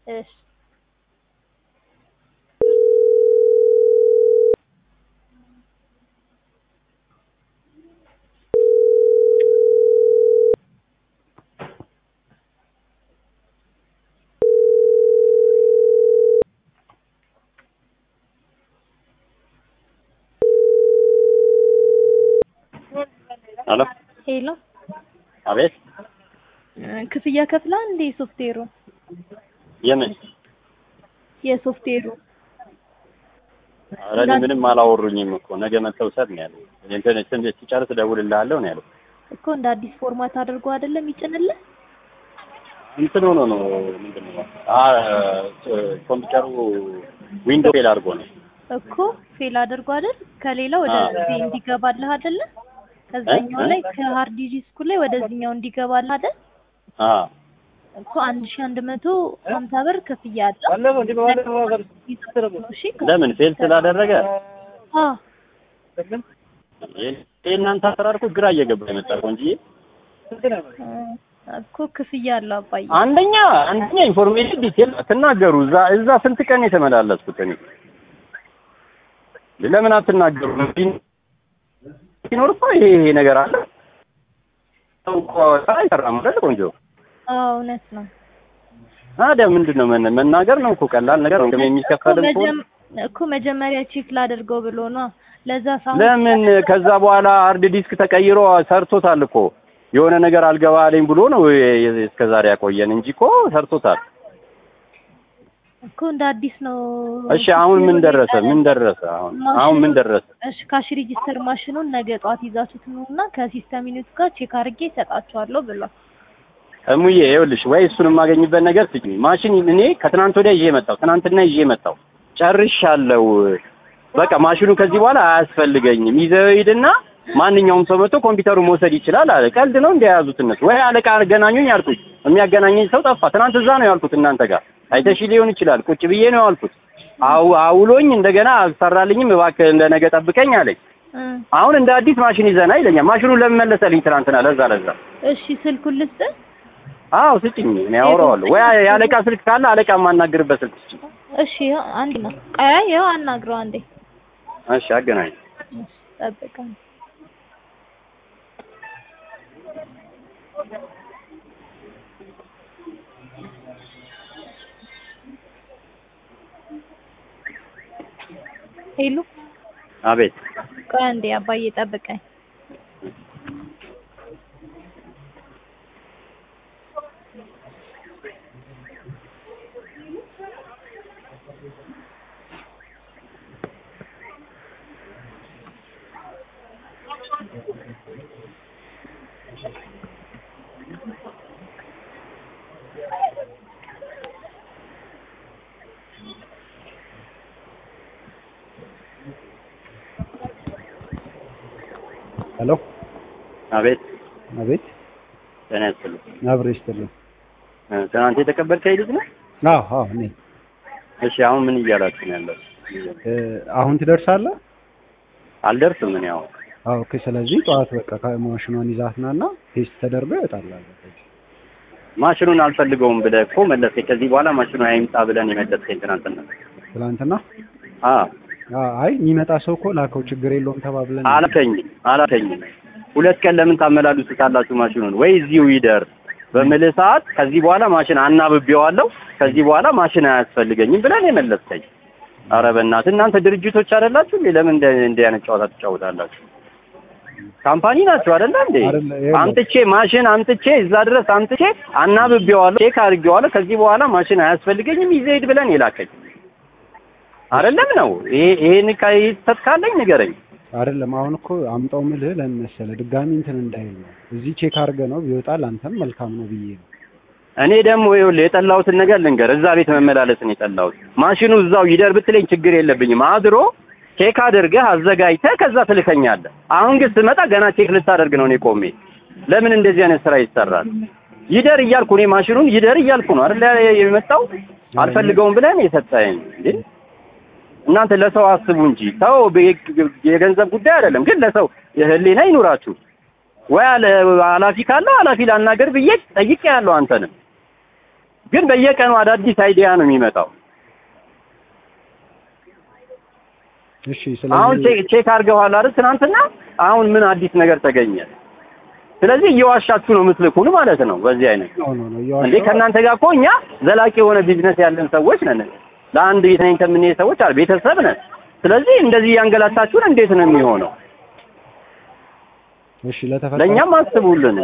እሺ ሄሎ ሄሎ አቤት ክፍያ ከፍላ እንዴ ሶፍትዌሩ የምን የሶፍትዌሩ ኧረ እኔ ምንም አላወሩኝም እኮ ነገ መተው ሰድ ነው ያለው እንትን እንትን ሲጨርስ እደውልልሃለሁ ነው ያለው እኮ እንደ አዲስ ፎርማት አድርጎ አይደለም ይጭንልህ እንትን ሆኖ ነው ምንድን ነው አ ኮምፒውተሩ ዊንዶው ፌል አድርጎ ነው እኮ ፌል አድርጎ አይደል ከሌላ ወደ አዎ። እዚህ እንዲገባልህ አይደለ ከዛኛው እ? ላይ ከሃርድ ዲስኩ ላይ ወደዚህኛው እንዲገባልህ አይደል አ እኮ አንድ ሺህ አንድ መቶ ሀምሳ ብር ክፍያ አለ እሺ ለምን ፌል ስላደረገ አዎ ይሄ እናንተ አሰራር እኮ ግራ እየገባ የመጣ እኮ እንጂ እኮ ክፍያ አለው አባዬ አንደኛ አንደኛ ኢንፎርሜሽን ዲቴል አትናገሩ። እዛ እዛ ስንት ቀን የተመላለስኩት እኔ ለምን አትናገሩ? ሲኖር እኮ ይሄ ይሄ ነገር አለ። ሰው እኮ አይሰራም አይደል? ቆንጆ አዎ እውነት ነው ታዲያ ምንድን ነው መነ- መናገር ነው እኮ ቀላል ነገር ነው። እኮ የሚከፈልም ከሆነ መጀም- እኮ መጀመሪያ ቼክ ላደርገው ብሎ ነው ለዛ ሳሁን ለምን ከዛ በኋላ ሃርድ ዲስክ ተቀይሮ ሰርቶታል እኮ የሆነ ነገር አልገባ አለኝ ብሎ ነው እስከ ዛሬ ያቆየን እንጂ እኮ ሰርቶታል። እኮ እንደ አዲስ ነው እሺ አሁን ምን ደረሰ? ምን ደረሰ? አሁን አሁን ምን ደረሰ? እሺ ካሽ ሬጂስተር ማሽኑን ነገ ጠዋት ይዛችሁት ነውና ከሲስተም ዩኒት ጋር ቼክ አድርጌ እሰጣችኋለሁ ብሏል። እሙዬ ይኸውልሽ ወይ እሱን የማገኝበት ነገር ስጪኝ። ማሽን እኔ ከትናንት ወዲያ ይዤ መጣሁ፣ ትናንትና ይዤ መጣሁ፣ ጨርሻለሁ። በቃ ማሽኑ ከዚህ በኋላ አያስፈልገኝም። ይዘው ሂድና ማንኛውም ሰው መጥቶ ኮምፒውተሩ መውሰድ ይችላል አለ። ቀልድ ነው እንደያዙት እነሱ። ወይ አለቃ አገናኙኝ አልኩኝ። የሚያገናኘኝ ሰው ጠፋ። ትናንት እዛ ነው ያልኩት እናንተ ጋር አይተሽ ሊሆን ይችላል። ቁጭ ብዬ ነው ያልኩት። አው አውሎኝ እንደገና አልሰራልኝም፣ እባክህ እንደ ነገ ጠብቀኝ አለኝ። እ አሁን እንደ አዲስ ማሽን ይዘና ይለኛል። ማሽኑን ለምን መለሰልኝ ትናንትና? ለዛ ለዛ እሺ ስልኩን ልስጥህ? አዎ ስጭኝ፣ እኔ አወራዋለሁ። ወይ የአለቃ ስልክ ካለ አለቃ የማናግርበት ስልክ ስጭኝ። እሺ ይኸው አንድ ነው። ቀያ ይኸው አናግረው አንዴ። እሺ አገናኝ። እሺ ጠብቀን። ሄሎ አቤት ቆይ አንዴ አባዬ ጠብቀኝ። ሄሎ አቤት አቤት ጤና ይስጥልኝ። አብሬ ይስጥልኝ። እ፣ ትናንት የተቀበልከኝ ልጅ ነህ? አዎ አዎ እኔ እሺ አሁን ምን እያላችሁ ነው ያለው? እ፣ አሁን ትደርሳለህ? አልደርስም እኔ አሁን አዎ ኦኬ። ስለዚህ ጠዋት በቃ ከማሽኗን ይዛት ና እና ቴስት ተደርጎ ይወጣል። ማሽኑን አልፈልገውም ብለህ እኮ መለስከኝ። ከዚህ በኋላ ማሽኑ አይምጣ ብለን የመለስከኝ ትናንትና። ትናንትና አ አ- አይ የሚመጣ ሰው እኮ ላከው ችግር የለውም ተባብለን አላከኝም አላከኝም። ሁለት ቀን ለምን ታመላልሱታላችሁ ማሽኑን? ወይ እዚሁ ይደር በምልህ ሰዓት ከዚህ በኋላ ማሽን አናብቤዋለሁ፣ ከዚህ በኋላ ማሽን አያስፈልገኝም ብለን የመለስከኝ። ኧረ በእናትህ እናንተ ድርጅቶች አይደላችሁ እንዴ? ለምን እንደ እንዲህ አይነት ጨዋታ ትጫወታላችሁ? ካምፓኒ ናችሁ አይደለ እንዴ? አይደለ፣ ይኸውልህ። አምጥቼ ማሽን አምጥቼ እዛ ድረስ አምጥቼ አናብቤዋለሁ፣ ቼክ አድርጌዋለሁ፣ ከዚህ በኋላ ማሽን አያስፈልገኝም ይዘህ ሂድ ብለን የላከኝ አይደለም ነው። ይሄ ይሄን ከይስተት ካለኝ ንገረኝ። አይደለም አሁን እኮ አምጣው ምልህ ለምን መሰለህ ድጋሚ እንትን እንዳይል ነው። እዚህ ቼክ አድርገህ ነው ቢወጣል አንተም መልካም ነው ብዬ ነው። እኔ ደግሞ ይኸውልህ የጠላሁትን ነገር ልንገር። እዛ ቤት መመላለስን የጠላሁት ማሽኑ እዛው ይደር ብትለኝ ችግር የለብኝም። አድሮ ቼክ አድርገህ አዘጋጅተህ ከዛ ትልከኛለህ። አሁን ግን ስመጣ ገና ቼክ ልታደርግ ነው እኔ ቆሜ። ለምን እንደዚህ አይነት ስራ ይሰራል? ይደር እያልኩ እኔ ማሽኑን ይደር እያልኩ ነው አይደል የመጣው። አልፈልገውም ብለን የሰጠኸኝ እንዴ? እናንተ ለሰው አስቡ እንጂ ሰው የገንዘብ ጉዳይ አይደለም። ግን ለሰው ህሊና ይኑራችሁ። ወይ አለ ኃላፊ ካለ ኃላፊ ላናገር ብዬ ጠይቄ ያለው አንተንም ግን በየቀኑ አዳዲስ አይዲያ ነው የሚመጣው። እሺ አሁን ስለዚህ ቼክ ቼክ አድርገዋል አይደል ትናንትና? አሁን ምን አዲስ ነገር ተገኘ? ስለዚህ እየዋሻችሁ ነው የምትልኩን ማለት ነው። በዚህ አይነት ነው ነው ነው እንዴ እየዋሸሁ ከእናንተ ጋር እኮ እኛ ዘላቂ የሆነ ቢዝነስ ያለን ሰዎች ነን። ለአንድ ቤት ነኝ ከምንሄድ ሰዎች አለ ቤተሰብ ነን። ስለዚህ እንደዚህ እያንገላታችሁን እንዴት ነው የሚሆነው? እሺ ለተፈጠረ ለእኛም አስቡልን።